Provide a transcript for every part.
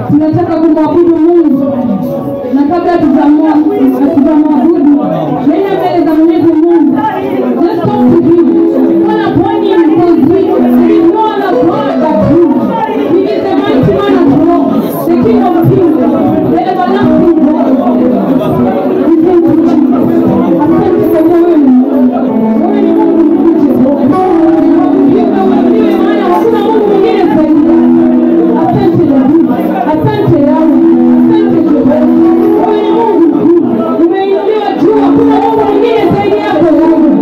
tunataka kumwabudu Mungu, na kabla hatujamwa- hatujamwabudu, nenda mbele za Mwenyezi Mungu. Just talk to him. Call upon him because he there is no other God but him. He is the mighty man of war, the King of kings, the everlasting God. We thank you, Jesus. Asante kwa kuwa wewe ni Mungu. Wewe ni Mungu mkuu, Jehova. Wewe ndiwe maana hakuna Mungu mwingine zaidi yako. Asante Daudi, asante Yawe, asante Jehova. Wewe ni Mungu mkuu, umeinuliwa juu, hakuna Mungu mwingine zaidi yako Yawe.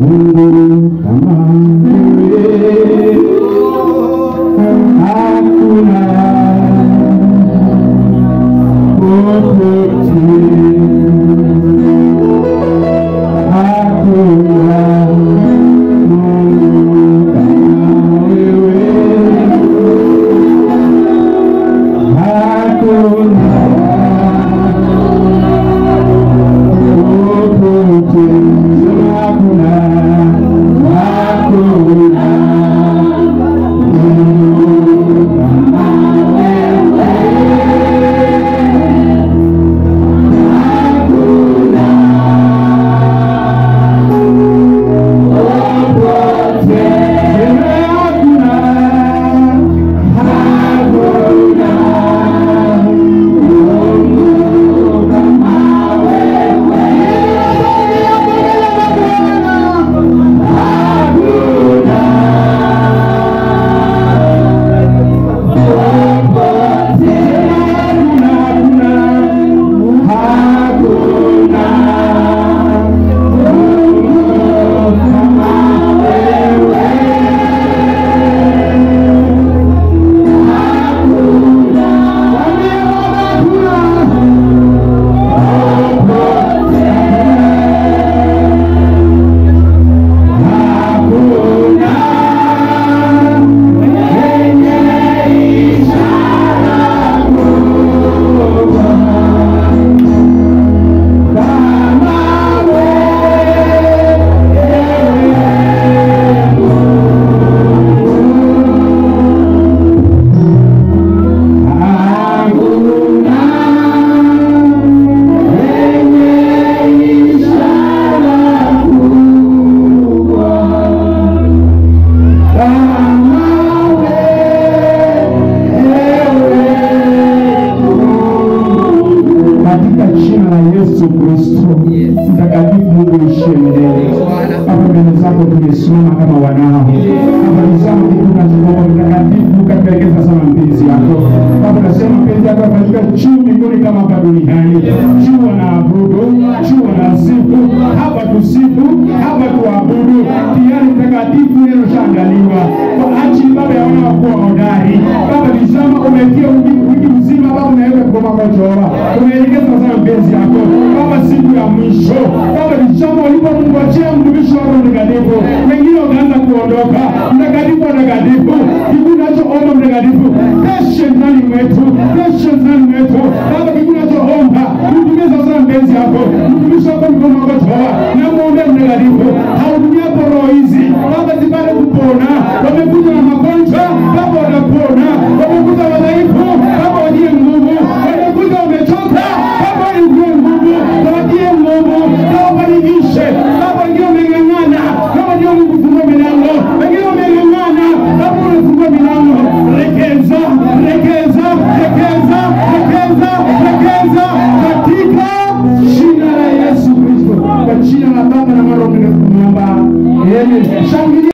Mungu kama wewe hakuna popote, hakuna Mungu kama wewe, hakuna popote, hakuna hakuna Mungu kama katika jina la Yesu Kristo mtakatifu Mungu ishie milele. Hapa mbele zako tumesimama kama wanao, hapa tazama kitu tunachoomba mtakatifu, kapelekeza sana mpenzi yako Baba, nasema mpenzi yako afanyika juu mbinguni kama hapa duniani. Juu wanaabudu, juu wanasifu, hapa tusifu, hapa tuabudu. Tayari mtakatifu neno shaandaliwa kwa ajili Baba ya wana wakuwa hodari. Baba tazama, umetia wiki wiki mzima Baba, unaweka kwa makochora, umeelekeza sana mpenzi yako Baba, siku ya mwisho Baba tazama, ulipomngojea mtumishi wako mtakatifu, wengine wakaanza kuondoka. Mtakatifu mtakatifu, kitu nachoomba mtakatifu, patience ndani mwetu, patience ndani mwetu Baba, kitu nachoomba mtumie sasa mpenzi yako, mtumishi wako mkono wako toa na muombe mtakatifu, hautumiapo roho hizi Baba zipate kupona. Wamekuja na magonjwa Baba, watapona. Wamekuja wadhaifu Baba, watie nguvu. Wamekuja wamechoka Baba, watie nguvu, watie nguvu, na wafanikishe Baba. Wengine wameng'ang'ana Baba, ndio Mungu fungua milango, wengine wameng'ang'ana Baba, unafungua milango. Rekeza, rekeza, rekeza, rekeza, rekeza katika jina la Yesu Kristo, kwa jina la Baba na Mwana na Roho Mtakatifu tunaomba. Amen. Shangilia.